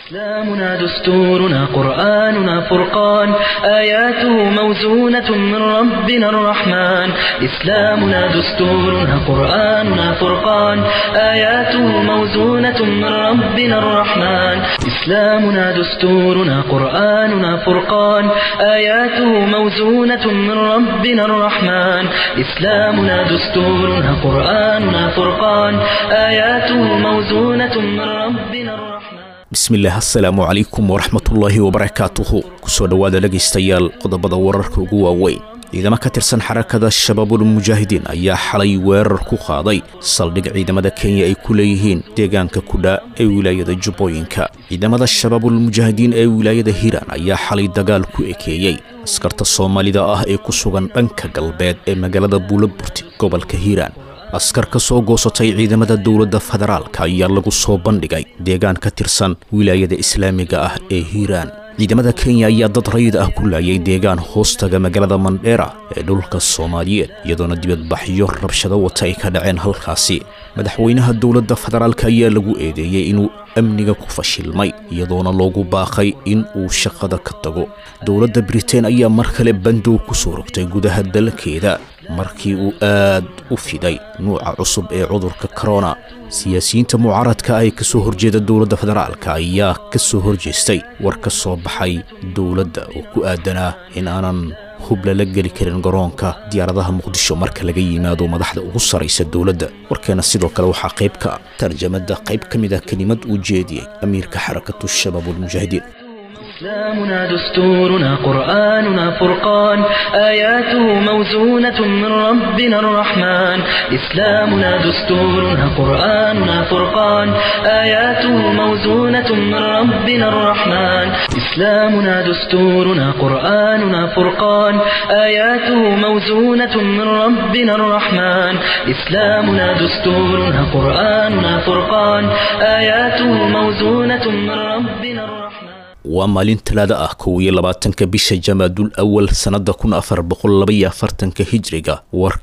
إسلامنا دستورنا قرآننا فرقان آياته موزونة من ربنا الرحمن إسلامنا دستورنا قرآننا فرقان آياته موزونة من ربنا الرحمن إسلامنا دستورنا قرآننا فرقان آياته موزونة من ربنا الرحمن إسلامنا دستورنا قرآننا فرقان آياته موزونة من ربنا الرحمن bismillaah assalaamu calaykum waraxmatullaahi wabarakaatuhu kusoo dhowaada dhegaystayaal qodobada wararka ugu waaweyn ciidamo ka tirsan xarakada shabaabul mujaahidiin ayaa xalay weerar ku qaaday saldhig ciidamada kenya ay ku leeyihiin deegaanka kudha ee wilaayada jubbooyinka ciidamada shabaabul mujaahidiin ee wilaayada hiiraan ayaa xalay dagaal ku ekeeyey askarta soomaalida ah ee ku sugan dhanka galbeed ee magaalada buulaburti gobolka hiiraan askar ka soo goosatay ciidamada dowladda federaalka ayaa lagu soo bandhigay deegaan ka tirsan wilaayada islaamiga ah ee hiiraan ciidamada kenya ayaa dad rayid ah ku laayay deegaan hoostaga magaalada mandheera ee dhulka soomaaliyeed iyadoona dibadbaxyo rabshado wata ay ka dhaceen halkaasi madaxweynaha dowladda federaalka ayaa lagu eedeeyey inuu amniga ku fashilmay iyadoona loogu baaqay in uu shaqada ka tago dowladda britain ayaa mar kale bandow ku soo rogtay gudaha dalkeeda markii uu aad u fiday nuuca cusub ee cudurka korona siyaasiyiinta mucaaradka ay ka soo horjeeda dowladda federaalka ayaa ka soo horjeestay war ka soo baxay dowladda oo ku aadanaa in aanan hub lala geli karin garoonka diyaaradaha muqdisho marka laga yimaado madaxda ugu saraysa dowladda warkeena sidoo kale waxaa qayb ka ah tarjamada qayb ka mid ah kelimad uu jeediyey amiirka xarakatu shabaabulmujaahidiin إسلامنا دستورنا قرآننا فرقان آياته موزونة من ربنا الرحمن إسلامنا دستورنا قرآننا فرقان آياته موزونة من ربنا الرحمن إسلامنا دستورنا قرآننا فرقان آياته موزونة من ربنا الرحمن إسلامنا دستورنا قرآننا فرقان آياته موزونة من ربنا الرحمن waa maalin talaada ah kow iyo labaatanka bisha jamaadul awal sannada kun afar boqol labaiyo afartanka hijriga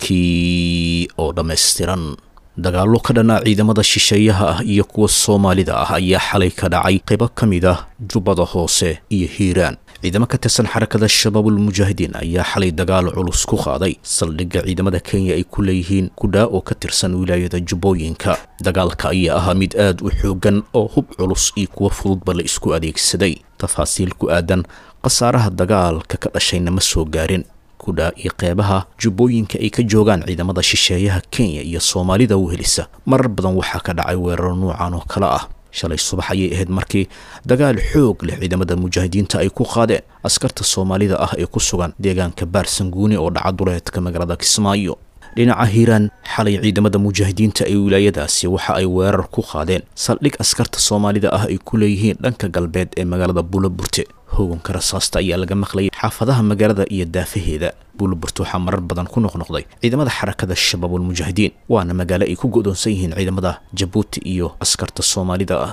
warkii oo dhammaystiran dagaallo ka dhanaa ciidamada shisheeyaha ah iyo kuwa soomaalida ah ayaa xalay ka dhacay qaybo ka mid ah jubbada hoose iyo hiiraan ciidamo ka tirsan xarakada shabaabul mujaahidiin ayaa xalay dagaal culus ku qaaday saldhigga ciidamada kenya ay ku leeyihiin kudhaa oo ka tirsan wilaayada jubbooyinka dagaalka ayaa ahaa mid aad u xoogan oo hub culus iyo kuwo fududba la isku adeegsaday tafaasiil ku aadan khasaaraha dagaalka ka dhashayna ma soo gaarin kudhaa iyo qeybaha jubbooyinka ay ka joogaan ciidamada shisheeyaha kenya iyo soomaalida wehelisa marar badan waxaa ka dhacay weerar nuucan oo kale ah shalay subax ayay ahayd markii dagaal xoog leh ciidamada mujaahidiinta ay ku qaadeen askarta soomaalida ah ee ku sugan deegaanka baarsanguuni oo dhaca duleedka magaalada kismaayo dhinaca hiiraan xalay ciidamada mujaahidiinta ee wilaayadaasi waxa ay weerar ku qaadeen saldhig askarta soomaalida ah ay ku leeyihiin dhanka galbeed ee magaalada buulaburte hooganka rasaasta ayaa laga maqlayay xaafadaha magaalada iyo daafaheeda buulaburte waxaa marar badan ku noqnoqday ciidamada xarakada shabaabul mujaahidiin waana magaalo ay ku go'doonsan yihiin ciidamada jabuuti iyo askarta soomaalida ah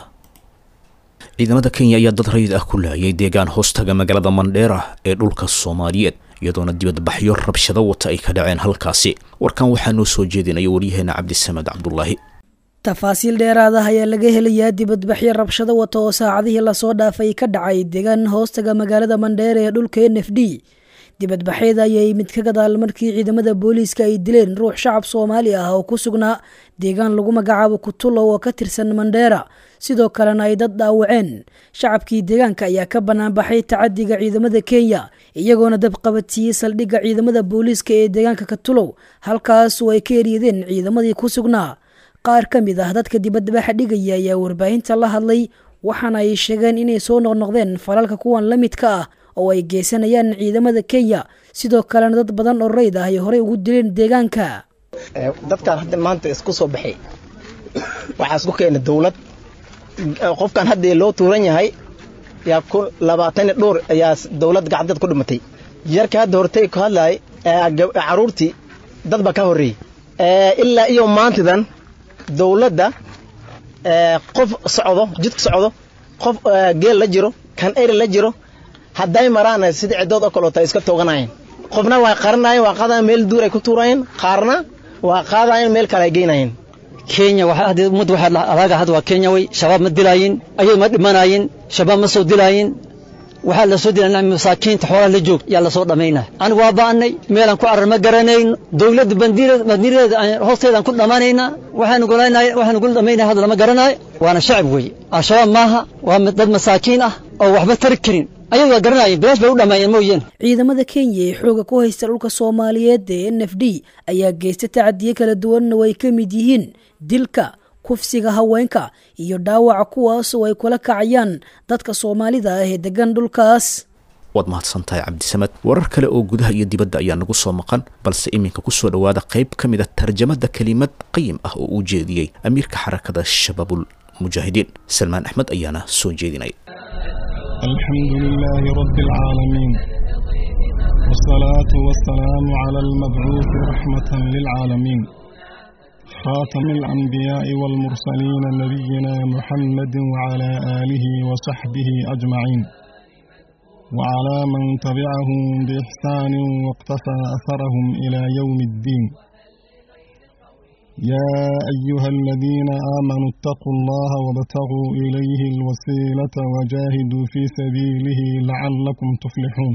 ciidamada kenya ayaa dad rayid ah ku laayay deegaan hoostaga magaalada mandheera ee dhulka soomaaliyeed iyadoona dibadbaxyo rabshado wata ay ka dhaceen halkaasi warkan waxaa noo soo jeedinaya waryaheena cabdisamed cabdulaahi tafaasiil dheeraad ah ayaa laga helayaa dibadbaxyo rabshado wata oo saacadihii lasoo dhaafay ka dhacay deegaan hoostaga magaalada mandheera ee dhulka n f d dibadbaxyada ayay mid ka gadaal markii ciidamada booliiska ay dileen ruux shacab soomaali ah oo ku sugnaa deegaan lagu magacaabo kutulow oo ka tirsan mandheera sidoo kalena ay dad dhaawaceen shacabkii deegaanka ayaa ka banaanbaxay tacadiga ciidamada kenya iyagoona dabqabadsiiyey saldhigga ciidamada booliiska ee deegaanka katulow halkaas oo ay ka eryadeen ciidamadii ku sugnaa qaar ka mid ah dadka dibadbaxa dhigaya ayaa warbaahinta la hadlay waxaana ay sheegeen inay soo noqnoqdeen falalka kuwan la midka ah oo ay geysanayaan ciidamada kenya sidoo kalena dad badan oo rayd ah ay horey ugu dileen deegaanka dadkaan hadda maanta isku soo baxay waxaa isku keena dowlad qofkan haddii loo tuuran yahay yaa ku labaatan dhowr ayaa dowlad gacdeed ku dhimatay yarka hadda hortay ku hadlaay caruurtii dad baa ka horreeyey ilaa iyo maantidan dowladda qof socdo jidka socdo qof geel la jiro kan eri la jiro hadday maraan sida cidood oo kaleota iska tooganayeen qofna waa qaranayeen waa qaadayen meel duur ay ku tuurayeen qaarna waa qaadayeen meel kale ay geynayeen kenya ummadda waxaa adaaga hadda waa kenya wey shabaab ma dilaayin ayay ma dhimanayin shabaab ma soo dilaayin waxaa la soo dilaa masaakiinta xoolaha la joog yaa lasoo dhammaynaa anigu waa ba'annay meelaan ku arar ma garanayn dowladda bandiiradeeda hoosteedaan ku dhammaanaynaa waxaanu gula dhammaynaya hadda lama garanayo waana shacab weeye al-shabaab maaha waa dad masaakiin ah oo waxba tari karin ayagu waa garanayeen bilaash bay u dhammeeyeen mooyeen ciidamada kenya ee xooga ku haysta dhulka soomaaliyeed ee n f d ayaa geysta tacadiye kala duwanna way ka mid yihiin dilka kufsiga haweenka iyo dhaawaca kuwaas oo ay kula kacayaan dadka soomaalida ah ee degan dhulkaas waad mahadsantahay cabdisamad warar kale oo gudaha iyo dibadda ayaa nagu soo maqan balse iminka kusoo dhowaada qayb ka mid a tarjamada kelimad qayim ah oo uu jeediyey amiirka xarakada shabaabul mujaahidiin salmaan axmed ayaana soo jeedinay الحمد لله رب العالمين والصلاة والسلام على المبعوث رحمة للعالمين خاتم الأنبياء والمرسلين نبينا محمد وعلى آله وصحبه أجمعين وعلى من تبعهم بإحسان واقتفى أثرهم إلى يوم الدين يا أيها الذين آمنوا اتقوا الله وابتغوا إليه الوسيلة وجاهدوا في سبيله لعلكم تفلحون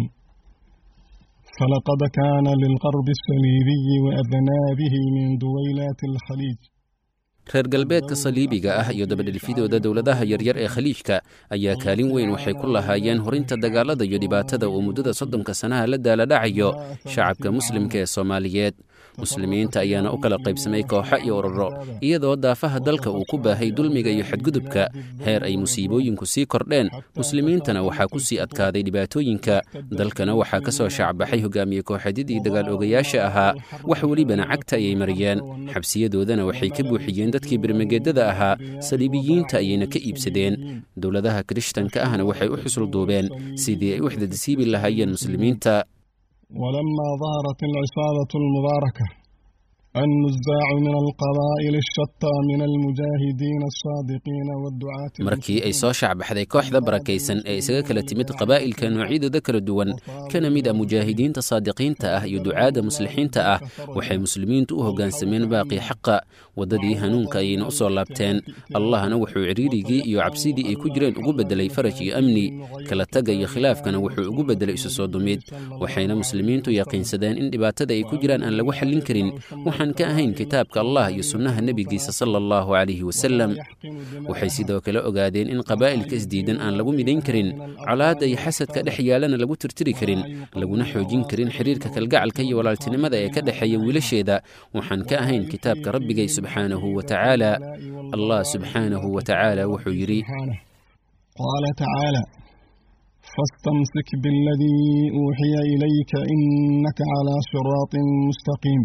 فلقد كان للقرب الصليبي وأذنابه من دويلات الخليج reer galbeedka saliibiga ah iyo dabadhelfidooda dowladaha yaryar ee khaliijka ayaa kaalin weyn waxay ku lahaayeen horinta dagaalada iyo dhibaatada uu muddada soddonka sanaha la daaladhacayo shacabka muslimka ee soomaaliyeed muslimiinta ayaana u kala qaybsamay kooxo iyo ururo iyadoo daafaha dalka uu ku baahay dulmiga iyo xadgudubka heer ay musiibooyinku sii kordheen muslimiintana waxaa ku sii adkaaday dhibaatooyinka dalkana waxaa ka soo shaacbaxay hogaamiye kooxeedyadii dagaal ogayaasha ahaa wax welibana cagta ayay mariyeen xabsiyadoodana waxay ka buuxiyeen dadkii birmageedada ahaa saliibiyiinta ayayna ka iibsadeen dowladaha kirishtanka ahna waxay u xusul duubeen sidii ay u xdadisiibi lahaayeen muslimiinta ولما ظهرت العصابة المباركة النزاع من القبائل الشتى من المجاهدين الصادقين والدعاة markii ay soo shacbaxday kooxda barakaysan ee isaga kala timid qabaa'ilka noocyadooda kala duwan kana mid a mujaahidiinta saadiqiinta ah iyo ducaadda muslixiinta ah waxay muslimiintu u hoggaansameen baaqii xaqa waddadii hanuunka ayayna u soo laabteen allahna wuxuu cidhiirigii iyo cabsidii ay ku jireen ugu beddelay faraj iyo amni kala taga iyo khilaafkana wuxuu ugu beddelay isu soo dumid waxayna muslimiintu yaqiinsadeen in dhibaatada ay ku jiraan aan lagu xallin karin waxaan ka ahayn kitaabka allah iyo sunnaha nebigiisa sala allahu calayhi wasalam waxay sidoo kale ogaadeen in qabaa'ilka isdiidan aan lagu midayn karin colaadda iyo xasadka dhex yaalana lagu tirtiri karin laguna xoojin karin xiriirka kalgacalka iyo walaaltinimada ee ka dhexeeya wiilasheeda waxaan ka ahayn kitaabka rabbigay subxaanahu wa tacaala allah subxaanahu wa tacaala wuxuu yidhi قال تعالى فاستمسك بالذي أوحي إليك إنك على صراط مستقيم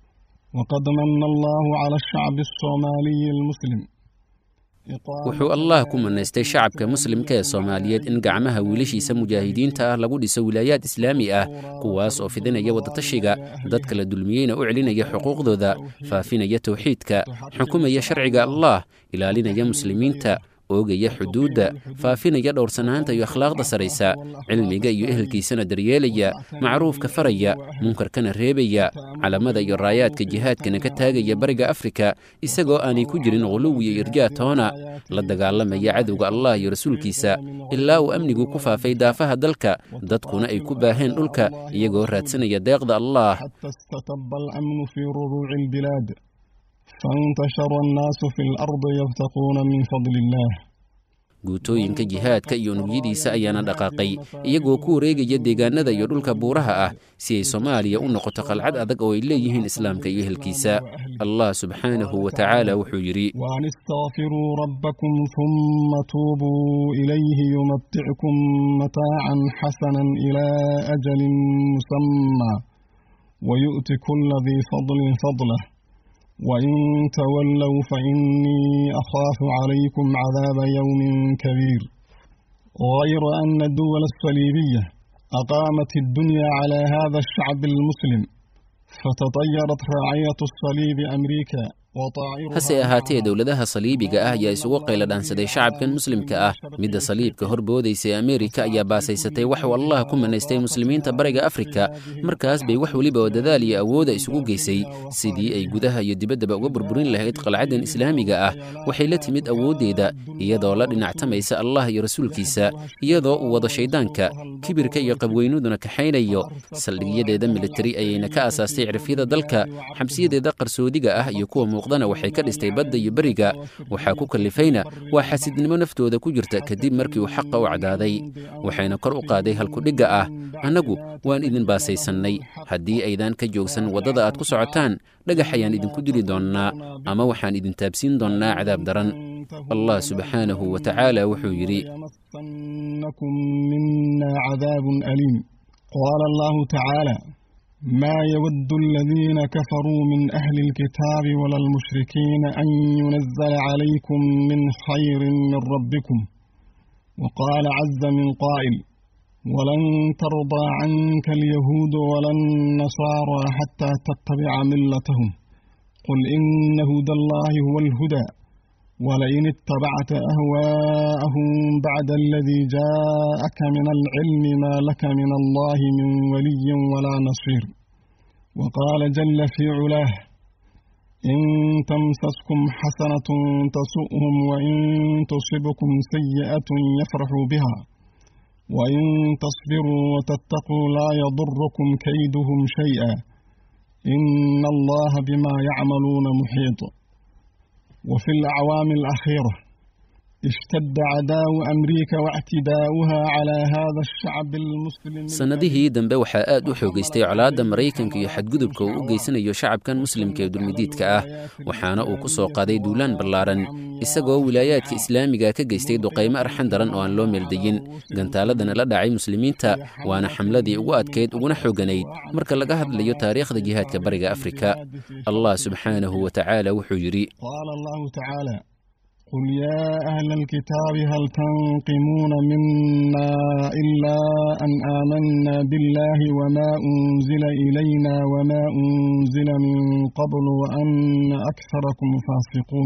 وقد من الله على الشعب الصومالي المسلم wuxuu allah ku manaystay shacabka muslimka ee soomaaliyeed in gacmaha wiilashiisa mujaahidiinta ah lagu dhiso wilaayaad islaami ah kuwaas oo fidinaya wadatashiga dadka la dulmiyeyna u celinaya xuquuqdooda faafinaya towxiidka xukumaya sharciga allah ilaalinaya muslimiinta oogaya xuduudda faafinaya dhowrsanaanta iyo akhlaaqda saraysa cilmiga iyo ehelkiisana daryeelaya macruufka faraya munkarkana reebaya calamada iyo raayaadka jihaadkana ka taagaya bariga afrika isagoo aanay ku jirin quluw iyo irjaa toona la dagaalamaya cadowga allah iyo rasuulkiisa ilaa uu amnigu ku faafay daafaha dalka dadkuna ay ku baaheen dhulka iyagoo raadsanaya deeqda allah فانتشر الناس في الأرض يبتقون من فضل الله guutooyinka jihaadka iyo unugyadiisa ayaana dhaqaaqay iyagoo ku wareegaya deegaanada iyo dhulka buuraha ah si ay soomaaliya u noqoto qalcad adag oo ay leeyihiin islaamka iyo ehelkiisa allah subxaanahu wa tacaala wuxuu yidhi وأن استغفروا ربكم ثم توبوا إليه يمتعكم متاعا حسنا إلى أجل مسمى ويؤت كل ذي فضل فضله وإن تولوا فإني أخاف عليكم عذاب يوم كبير غير أن الدول الصليبية أقامت الدنيا على هذا الشعب المسلم فتطيرت راعية الصليب أمريكا hase ahaatee dowladaha saliibiga ah ayaa isugu qayladhaansaday shacabkan muslimka ah midda saliibka horboodaysa ee ameerika ayaa baasaysatay waxuu allah ku manaystay muslimiinta bariga afrika markaas bay wax weliba oo dadaal iyo awooda isugu geysay sidii ay gudaha iyo dibaddaba uga burburin lahayd qalcaddan islaamiga ah waxay la timid awooddeeda iyadoo la dhinactamaysa allah iyo rasuulkiisa iyadoo uu wado shayddaanka kibirka iyo qabweynuduna kaxaynayo saldhigyadeeda militari ayayna ka aasaastay cirfyada dalka xabsiyadeeda qarsoodiga ah iyo kuwa muuqdana waxay ka dhistay badda iyo beriga waxaa ku kallifayna waa xasidnimo naftooda ku jirta kadib markii uu xaqa u cadaaday waxayna kor u qaaday halkudhigga ah annagu waan idin baasaysannay haddii aydaan ka joogsan waddada aad ku socotaan dhagax ayaan idinku dili doonnaa ama waxaan idin taabsiin doonnaa cadaab daran allah subxaanahu wa tacaala wuxuu yidhi qaala allahu tacaala ما يود الذين كفروا من أهل الكتاب ولا المشركين أن ينزل عليكم من خير من ربكم وقال عز من قائل ولن ترضى عنك اليهود ولا النصارى حتى تتبع ملتهم قل إن هدى الله هو الهدى ولئن اتبعت أهواءهم بعد الذي جاءك من العلم ما لك من الله من ولي ولا نصير وقال جل في علاه إن تمسسكم حسنة تسؤهم وإن تصبكم سيئة يفرحوا بها وإن تصبروا وتتقوا لا يضركم كيدهم شيئا إن الله بما يعملون محيط وفي الأعوام الأخيرة اشتد عداء أمريكا واعتداؤها على هذا الشعب المسلم sannadihii dambe waxaa aad u xoogaystay colaadda maraykanka iyo xadgudubka uu u geysanayo shacabkan muslimka ee dulmidiidka ah waxaana uu ku soo qaaday duulaan ballaaran isagoo wilaayaadka islaamiga ka geystay duqaymo arxan daran oo aan loo meeldayin gantaaladana la dhacay muslimiinta waana xamladii ugu adkayd uguna xooganayd marka laga hadlayo taariikhda jihaadka bariga afrika allah subxaanahu wa tacaala wuxuu yidhi قال الله تعالى قل يا أهل الكتاب هل تنقمون منا إلا أن آمنا بالله وما أنزل إلينا وما أنزل من قبل وأن أكثركم فاسقون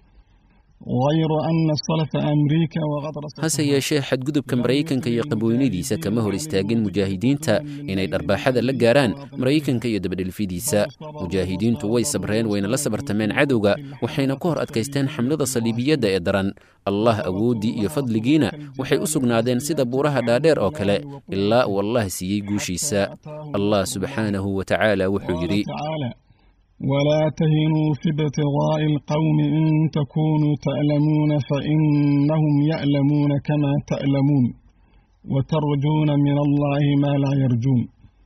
غير أن الصلف أمريكا وغدر hase yeeshee xadgudubka maraykanka iyo qabweynadiisa kama hor istaagin mujaahidiinta inay dharbaaxada la gaaraan maraykanka iyo dabadhelfidiisa mujaahidiintu way sabreen wayna la sabartameen cadowga waxayna ku hor adkaysteen xamlada saliibiyadda ee daran allah awooddii iyo fadligiina waxay u sugnaadeen sida buuraha dhaadheer oo kale ilaa uu allah siiyey guushiisa allah subxaanahu wa tacaala wuxuu yidhi تعالى ولا تهنوا في ابتغاء القوم إن تكونوا تألمون فإنهم يألمون كما تألمون وترجون من الله ما لا يرجون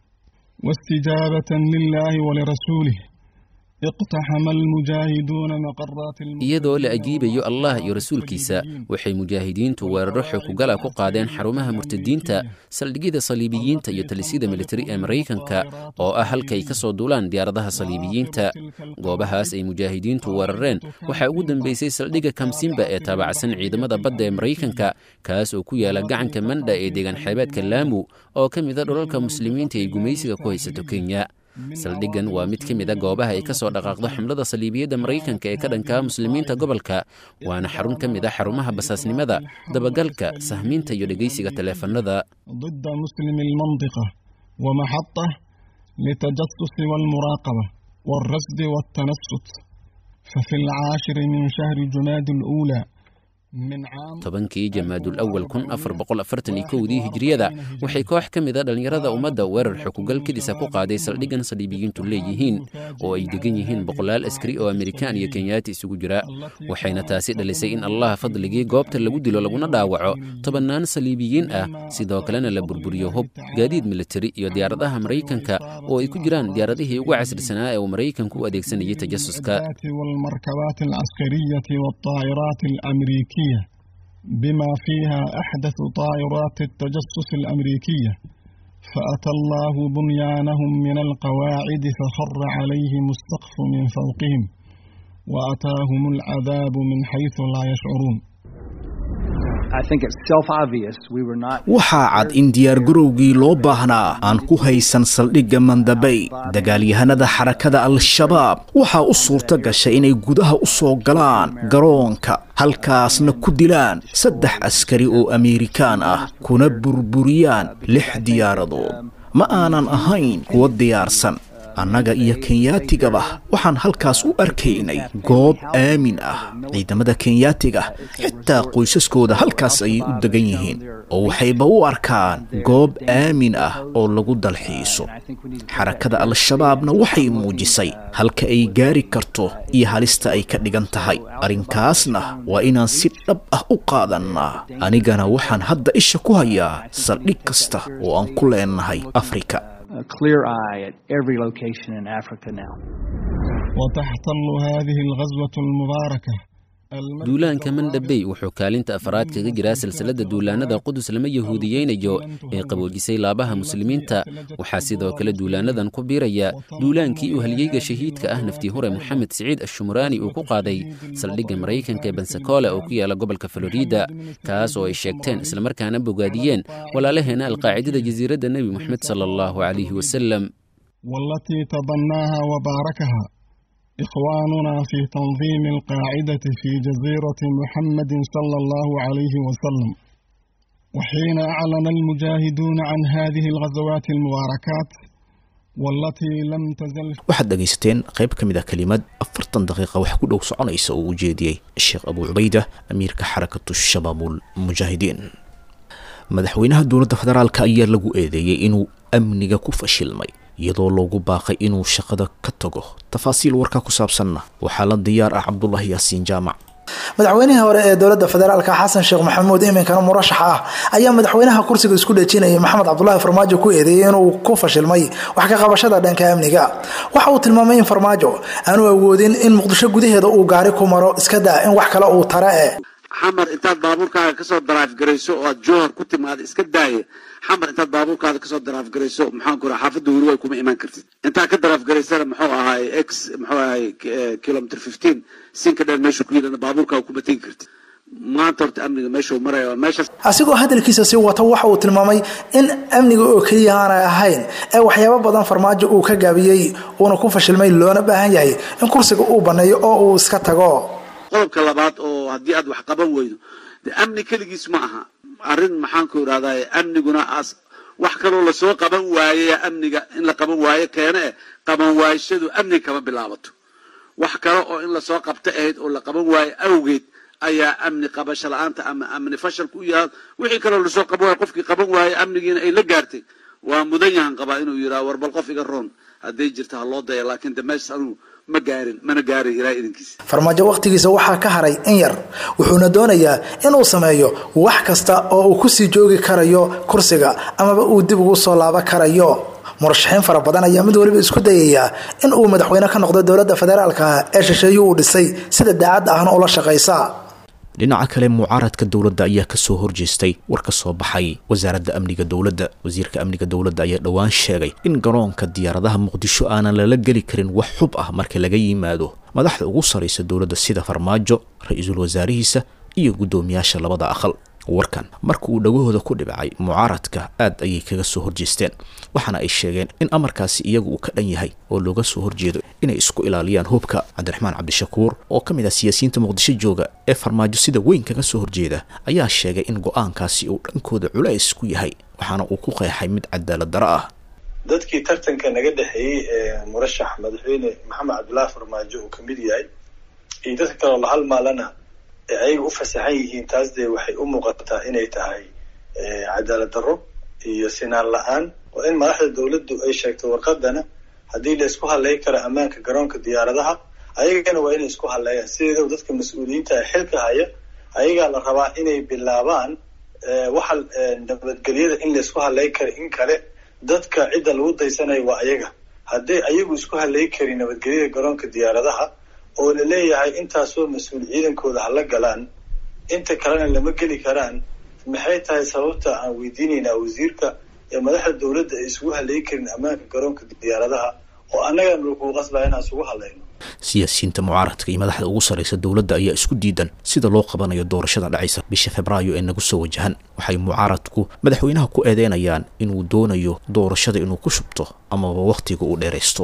واستجابة لله ولرسوله اقتحم المجاهدون مقرات iyadoo la ajiibayo allah iyo rasuulkiisa waxay mujaahidiintu weeraro xoogugala ku qaadeen xarumaha murtadiinta saldhigyada saliibiyiinta iyo talisyada militari ee maraykanka oo ah halkay ka soo duulaan diyaaradaha saliibiyiinta goobahaas ay mujaahidiintu weerareen waxaa ugu dambeysay saldhigga kamsimba ee taabacsan ciidamada badda ee maraykanka kaas oo ku yaala gacanka mandha ee deegaan xeebeedka laamu oo ka mid a dhulalka muslimiinta ay gumaysiga ku haysato kenya saldhiggan waa mid ka mid a goobaha ay ka soo dhaqaaqdo xamlada saliibiyadda maraykanka ee ka dhankaa muslimiinta gobolka waana xarun ka mid a xarumaha basaasnimada dabagalka sahmiinta iyo dhegaysiga taleefannada ضد مسلم المنطقة ومحطة للتجسس والمراقبة والرصد والتنصت ففي العاشر من شهر جماد الأولى من عام tobankii jamaadul awal kun afar boqol afartan iyo kowdii hijriyada waxay koox ka mid a dhallinyarada ummadda weerar xukugal kedisa ku qaaday saldhiggan saliibiyiintu leeyihiin oo ay degan yihiin boqolaal askari oo amerikaan iyo kenyaati isugu jira waxayna taasi dhalisay in allah fadligii goobta lagu dilo laguna dhaawaco tobannaan saliibiyiin ah sidoo kalena la burburiyo hub gaadiid militari iyo diyaaradaha maraykanka oo ay ku jiraan diyaaradihii ugu casrisanaa ee uu maraykanku u adeegsanayay tajasuska الآلات والمركبات العسكرية والطائرات الأمريكية بما فيها أحدث طائرات التجسس الأمريكية فأتى الله بنيانهم من القواعد فخر عليهم السقف من فوقهم وأتاهم العذاب من حيث لا يشعرون waxaa cad in diyaargarowgii loo baahnaa aan ku haysan saldhigga mandabay dagaalyahanada xarakada al-shabaab waxaa u suurto gashay inay gudaha u soo galaan garoonka halkaasna ku dilaan saddex askari oo ameerikaan ah kuna burburiyaan lix diyaaradood ma aanan ahayn kuwa diyaarsan annaga iyo kenyatigaba waxaan halkaas u arkaynay goob aamin ah ciidamada kenyaatiga xitaa qoysaskooda halkaas ayay u degan yihiin oo waxayba u arkaan goob aamin ah oo lagu dalxiiso xarakada al-shabaabna waxay muujisay halka ay gaari karto iyo halista ay ka dhigan tahay arrinkaasna waa inaan si dhab ah u qaadannaa anigana waxaan hadda isha ku hayaa saldhig kasta oo aan ku leenahay afrika وتحتل هذه الغزوة المباركة duulaanka mandhabey wuxuu kaalinta afraad kaga jiraa silsiladda duulaannada qudus lama yahuudiyeynayo ee qaboojisay laabaha muslimiinta waxaa sidoo kale duulaannadan ku biiraya duulaankii uu halyeyga shahiidka ah naftii hure moxamed siciid ashumuraani uu ku qaaday saldhigga maraykanka ee bensacola oo ku yaala gobolka florida kaas oo ay sheegteen islamarkaana bogaadiyeen walaalaheena alqaacidada jasiiradda nebi moxamed sala allahu calayhi wasalam والتي تبناها وباركها إخواننا في تنظيم القاعدة في جزيرة محمد صلى الله عليه وسلم وحين أعلن المجاهدون عن هذه الغزوات المباركات والتي لم تزل waxaad dhegaysateen qayb ka mid ah kelimad afartan daqiiqa wax ku dhow soconaysa oo u jeediyey sheekh abuu cubayda amiirka xarakatu shabaabul mujaahidiin madaxweynaha dowladda federaalka ayaa lagu eedeeyey inuu amniga ku fashilmay iyadoo loogu baaqay inuu shaqada ka tago tafaasiil warkaa ku saabsanna waxaa la diyaar ah cabdulahi yaasiin jaamac madaxweynihii hore ee dowladda federaalka xasan sheekh maxamuud iminkana murashax ah ayaa madaxweynaha kursiga isku dhejinayay maxamed cabdulaahi farmaajo ku eedeeyey inuu ku fashilmay wax ka qabashada dhanka amniga waxa uu tilmaamay in farmaajo aanu awoodin in muqdisho gudaheeda uu gaari ku maro iska daa in wax kale uu tare e xamar intaad baabuurkaaga kasoo daraafgarayso oo aad jowhar ku timaada iska daaya xamar intaad baabuurkaada kasoo daraafgarayso maxaan ku raha xaafadda hurway kuma imaan kartid intaad ka daraafgaraysana muxuu ahaay x muxuu ahaay kilometer fifteen sinka dheer meeshu ku yidhana baabuurkaaga kuma tegi kartid maanta horta amniga meeshuu maraya meeshaas asigoo hadalkiisa sii wata waxa uu tilmaamay in amniga oo keliya aanay ahayn ee waxyaabo badan farmaajo uu ka gaabiyey uuna ku fashilmay loona baahan yahay in kursiga uu banneeyo oo uu iska tago qodobka labaad oo haddii aad wax qaban weydo de amni keligiis ma aha arrin maxaan ku idhahdaa amniguna as wax kaloo lasoo qaban waaye amniga in la qaban waayo keene eh qaban waayashadu amniga kama bilaabato wax kale oo in lasoo qabta ahayd oo la qaban waayo awgeed ayaa amni qabasho la-aanta ama amni fashalka u yaha wixii kaloo lasoo qaban waayo qofkii qaban waayo amnigiina ay la gaartay waa mudan yahan qabaa inuu yidhaha war bal qof iga roon hadday jirta ha loo daya laakiin de meeshas anugu ma gaarin mana gaarin ilaa idinkiisa farmaajo wakhtigiisa waxaa ka haray in yar wuxuuna doonayaa inuu sameeyo wax kasta oo uu kusii joogi karayo kursiga amaba uu dib ugu soo laaban karayo murashaxiin fara badan ayaa mid waliba isku dayaya in uu madaxweyne ka noqdo dowladda federaalka ee shisheeyu uu dhisay sida daacadda ahna ula shaqaysa dhinaca kale mucaaradka dowladda ayaa kasoo horjeestay war ka soo baxay wasaaradda amniga dowladda wasiirka amniga dowladda ayaa dhowaan sheegay in garoonka diyaaradaha muqdisho aanan lala geli karin wax xub ah marka laga yimaado madaxda ugu saraysa dowladda sida farmaajo ra-iisul wasaarihiisa iyo guddoomiyaasha labada aqal warkan marka uu dhagahooda ku dhibcay mucaaradka aad ayay kaga soo horjeesteen waxaana ay sheegeen in amarkaasi iyagu uu ka dhan yahay oo looga soo horjeedo inay isku ilaaliyaan hubka cabdiraxmaan cabdishakuur oo ka mid ah siyaasiyiinta muqdisho jooga ee farmaajo sida weyn kaga soo horjeeda ayaa sheegay in go-aankaasi uu dhankooda culays ku yahay waxaana uu ku qeexay mid cadaalad daro ah dadkii tartanka naga dhexeeyey ee murashax madaxweyne maxamed cabdulaahi farmaajo uu kamid yahay iyo dadka kaloo la halmaalana ee ayaga u fasaxan yihiin taas dee waxay u muuqataa inay tahay cadaalad darro iyo sinaan la-aan oo in madaxda dowladdu ay sheegto warqadana haddii la isku hadlay karo ammaanka garoonka diyaaradaha ayagana waa inay isku hadleeyaan sideedaba dadka mas-uuliyiinta xilka haya ayagaa la rabaa inay bilaabaan waxa nabadgelyada in la isku hadlay karo in kale dadka cidda lagu daysanayo waa ayaga hadday ayagu isku hadlay karin nabadgelyada garoonka diyaaradaha oo la leeyahay intaasoo mas-uul ciidankooda hala galaan inta kalena lama geli karaan maxay tahay sababta aan weydiinaynaa wasiirka ee madaxda dowladda ay isugu hadlay karin ammaanka garoonka diyaaradaha oo annagana lakugu qasbaya inaan isugu hadlayno siyaasiyiinta mucaaradka iyo madaxda ugu sarraysa dowladda ayaa isku diidan sida loo qabanayo doorashada dhacaysa bisha febraayo ee nagu soo wajahan waxay mucaaradku madaxweynaha ku eedeynayaan inuu doonayo doorashada inuu ku shubto amaba wakhtiga uu dheeraysto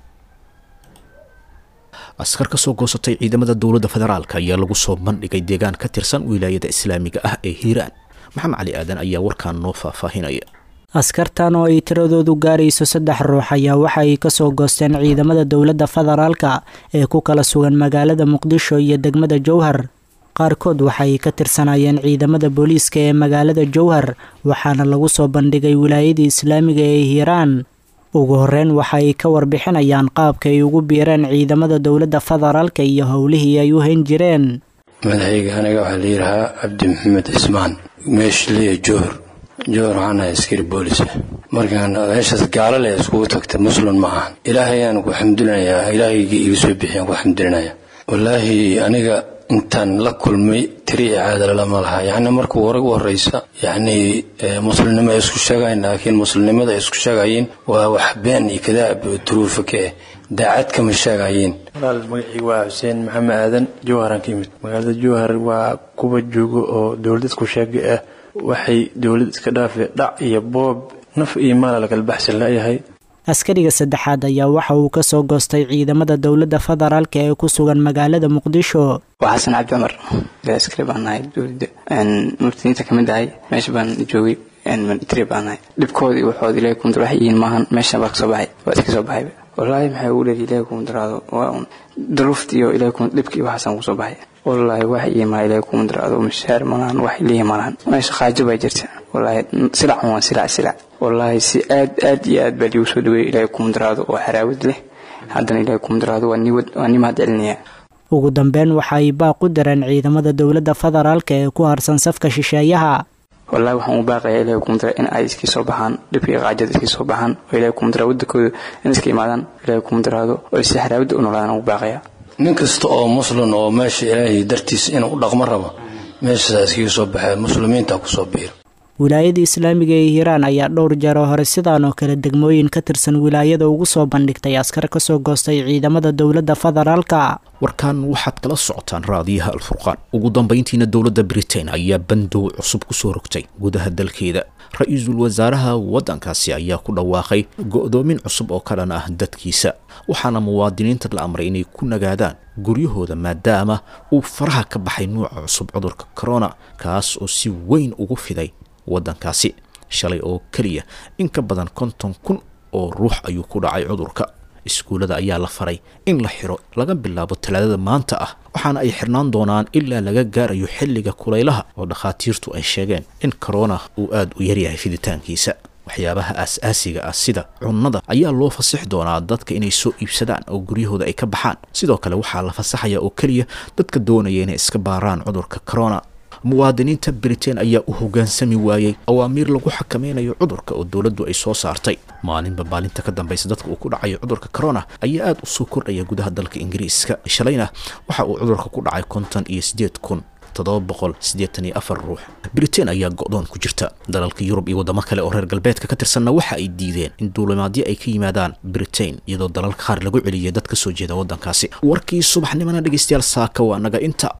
askar ka soo goosatay ciidamada dowladda federaalk ayaa lagu soo bandhigay deegaan ka tirsan wilaayada islaamiga ah ee hiiraan maxamed cali aadan ayaa warkaan noo faahfaahinaya askartan oo ay tiradoodu gaarayso saddex ruux ayaa waxa ay kasoo goosteen ciidamada dowladda federaalka ee ku kala sugan magaalada muqdisho iyo degmada jowhar qaarkood waxa ay ka tirsanayeen ciidamada booliiska ee magaalada jowhar waxaana lagu soo bandhigay wilaayadii islaamiga ee hiiraan ugu horeyn waxa ay ka warbixinayaan qaabka ay ugu biireen ciidamada dowladda federaalka iyo howlihii ay u hayn jireen madaxayga aniga waxaa la yidhahaa cabdi maxamed cismaan meeshliya jowhar jowhar waxaan ahay askari boolis markaan meeshaas gaalo leh iskugu tagta muslim ma ahan ilaahay ayaan ku xamdulinayaa ilaahayga iga soo bixiyaan ku xamdulinaya wallaahi aniga intaan la kulmay tiri caadalama laha yacni markuu hore u horeysa yacni muslimnimo ay isku sheegayn laakiin muslimnimada ay isku sheegayeen waa wax been iyo kadaab duruufa ka eh daacad kama sheegayeen walaal magacii waa xuseen maxamed aadan jowharan ka yimid magaalada jowhar waa kuwa jooga oo dowlad isku sheega ah waxay dowlad iska dhaafay dhac iyo boob naf iyo maala lakala baxsan layahay askariga saddexaad ayaa waxa uu ka soo goostay ciidamada dowladda federaalka ee ku sugan magaalada muqdisho waa xasan cabdi cumar askari baan nahay dowladda murtiniinta ka mid ahay meesha baan joogay military baan nahay dhibkoodii waxood ilaahay kumdur wax yihiin maahan meesha baa kasoo baxay waa iska soo baxayba wallaahi maxay ugu leedahay ilaahay kumudaraado waa un duruufta iyo ilaahay kum dhibka iyo waxaasaan kusoo baxay wallaahi wax yihiin maa ilaahay kumudaraado mishaar malahan wax leeyihin malahan meesha khaajo baa jirta wallaahi silac waa silac silac wallaahi si aad aad iyo aad baa liigu soo dhaweeyay ilaahay kumudaraado oo xaraawad leh haddana ilaahay kumudaraado waa niwad waa nimahad celinaya ugu dambeyn waxa ay baaq u dareen ciidamada dowladda federaalka ee ku harsan safka shisheeyaha wallaahi waxaan u baaqayaa ilaahay kumudara in ay iskii soo baxaan dhibka iyo qaajada iskii soo baxaan oo ilaahay kumudara wadankooda in iska imaadaan ilaahay kumudaraado oo si xaraawada u noolaadaan ugu baaqayaa nin kasta oo muslim oo meesha ilaahay dartiisa inuu u dhaqmo rabo meeshasaa iskaga soo baxee muslimiinta kusoo biira wilaayada islaamiga ee hiiraan ayaa dhowr jeer oo hore sidaan oo kale degmooyin ka tirsan wilaayada ugu soo bandhigtay askar ka soo goostay ciidamada dowladda federaalka warkan waxaad kala socotaan raadiyaha alfurqaan ugu dambayntiina dowladda britain ayaa bandow cusub kusoo rogtay gudaha dalkeeda ra-iisul wasaaraha waddankaasi ayaa ku dhawaaqay go-doomin cusub oo ka dhan ah dadkiisa waxaana muwaadiniinta la amray inay ku nagaadaan guryahooda maadaama uu faraha ka baxay nuuca cusub cudurka corona kaas oo si weyn ugu fiday waddankaasi shalay oo keliya in ka badan konton kun oo ruux ayuu ku dhacay cudurka iskuullada ayaa la faray in la xiro laga bilaabo talaadada maanta ah waxaana ay xirnaan doonaan ilaa laga gaarayo xilliga kulaylaha oo dhakhaatiirtu ay sheegeen in korona uu aada u yaryahay fiditaankiisa waxyaabaha aas-aasiga ah sida cunnada ayaa loo fasix doonaa dadka inay soo iibsadaan oo guryahooda ay ka baxaan sidoo kale waxaa la fasaxaya oo keliya dadka doonaya inay iska baaraan cudurka corona muwaadiniinta britain ayaa u hoggaansami waayey awaamiir lagu xakameynayo cudurka oo dowladdu ay soo saartay maalinba maalinta ka dambaysa dadka uu ku dhacayo cudurka corona ayaa aada u soo kordhaya gudaha dalka ingiriiska shalayna waxa uu cudurka ku dhacay konton iyo siddeed kun toddoba boqol siddeetan iyo afar ruux britain ayaa go-doon ku jirta dalalka yurub iyo waddamo kale oo reer galbeedka ka tirsanna waxa ay diideen in duulimaadyo ay ka yimaadaan britain iyadoo dalalka qaar lagu celiyay dad ka soo jeeda waddankaasi warkii subaxnimona dhegeystayaal saaka waa naga inta